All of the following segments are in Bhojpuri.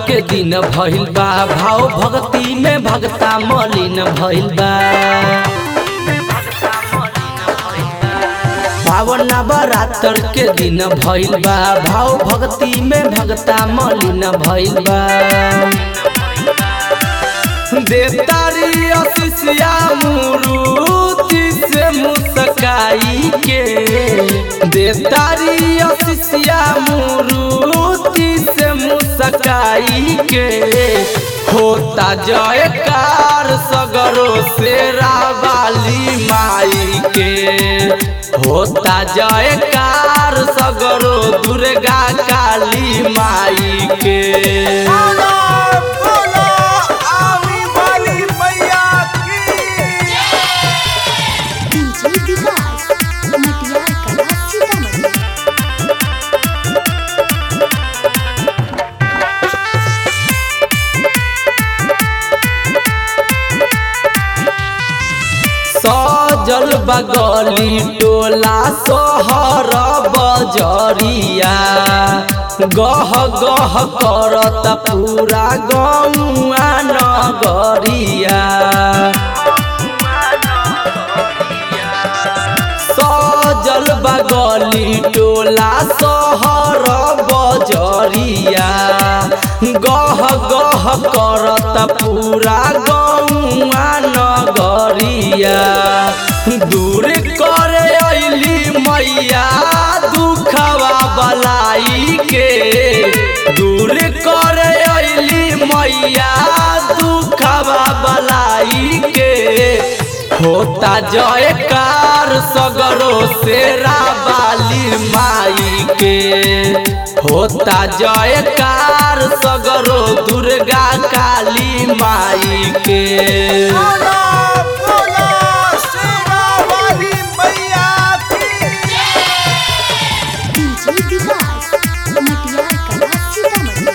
के दिन भइल बा भाव भक्ति में भगता मलिन भइल बा पावन नवरात्र के दिन भइल बा भाव भक्ति में भगता मलिन भइल बा देतारी अशिष्या मुरुति से मुस्काई के देतारी अशिष्या मुरुति से मुस्काई के होता जयकार सगरो से रावाली माई के होता जयकार सगरो दुर्गा काली माई के बोलो बोलो आवी वाली मैया की डीजे विकास मटियार कला सीतामढ़ी सजल बगली टोला सोहर बजरिया गह गह करत पूरा गौआ नगरिया सजल बगली टोला सोहर बजरिया गह गह करत पूरा गौआ नगरिया दूर करे अइली मैया दुखवा बलाई के दूर करे अइली मैया दुखवा बलाई के होता जयकार सगरो शेरा बाली माई के होता जयकार सगरो दुर्गा काली माई के बोलो बोलो शेरा वाली मैया की डीजे विकास मटियार कला सीतामढ़ी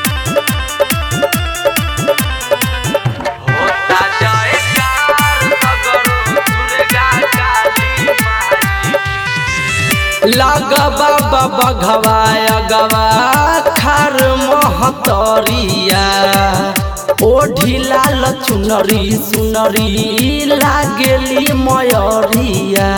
होता जयकार सगरो दुर्गा काली माई लगबा बाबा घवाया गवा खार महतरिया ओढ़ी लाल चुनरी सुनरी लागेली मयरिया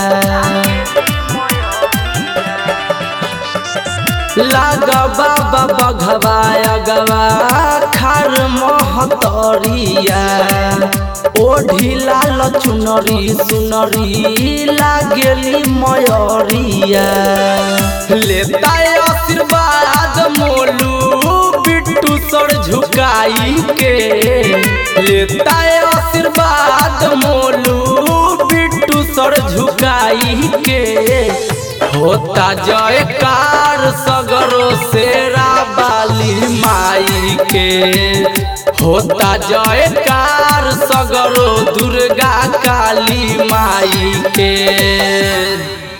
लगबा बाबा घवाया गवा खार महतरिया ओढ़ी लाल चुनरी सुनरी लागेली मयरिया लेता आशीर्वाद मोलू बिट्टू सर झुकाई के लेता आशीर्वाद मोलू बिट्टू सर झुकाई के होता जयकार सगरो शेरा बाली माई के होता जयकार सगरो दुर्गा काली माई के